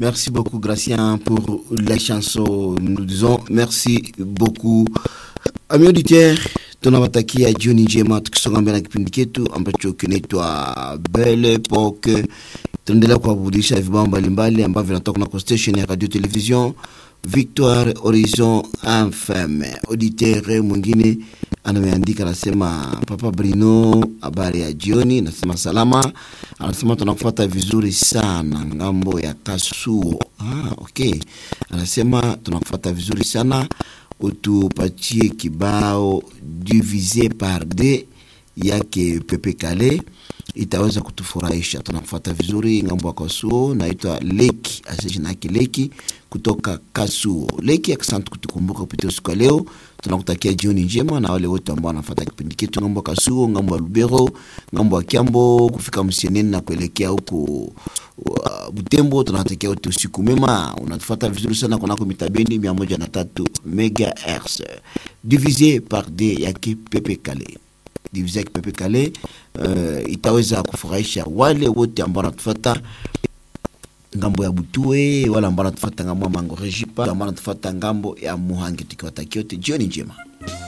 Merci beaucoup, Gracien, pour la chanson. Nous disons merci beaucoup. Amis auditeurs, tunawatakia jioni njema tukisonga mbele na kipindi chetu ambacho kinaitwa Belle Epoque. Tunaendelea kuwaburudisha vibao mbalimbali ambavyo vinatoka kunako station ya radio television Victoire Horizon FM. Auditeur mwingine anameandika anasema, Papa Brino, habari ya jioni. Nasema salama. Anasema tunakufuata vizuri sana ngambo ya Kasuo. Ah, okay. Anasema tunakufuata vizuri sana, utupatie kibao divise par deux yake Pepe Kale itaweza kutufurahisha. Tunafuata vizuri ngambo ya Kasuo, naitwa Leki asijina yake Leki kutoka Kasuo. Leki, asante kutukumbuka kupitia usiku wa leo. Tunakutakia jioni njema na wale wote ambao wanafuata kipindi chetu ngambo ya Kasuo, ngambo ya Lubero, ngambo ya Kiambo kufika Msieneni na kuelekea huko uh, Butembo. Tunawatakia wote usiku mema. Unatufuata vizuri sana kunako mitabendi mia moja na tatu megahertz divise par deux yake Pepe Kale divise yake Pepe Kale uh, itaweza kufurahisha wale wote ambao wanatufuata ngambo ya Butue, wala ambao wanatufuata ngambo ya Mangorejipa, ambao wanatufuata ngambo ya Muhangi, tukiwatakia wote jioni njema.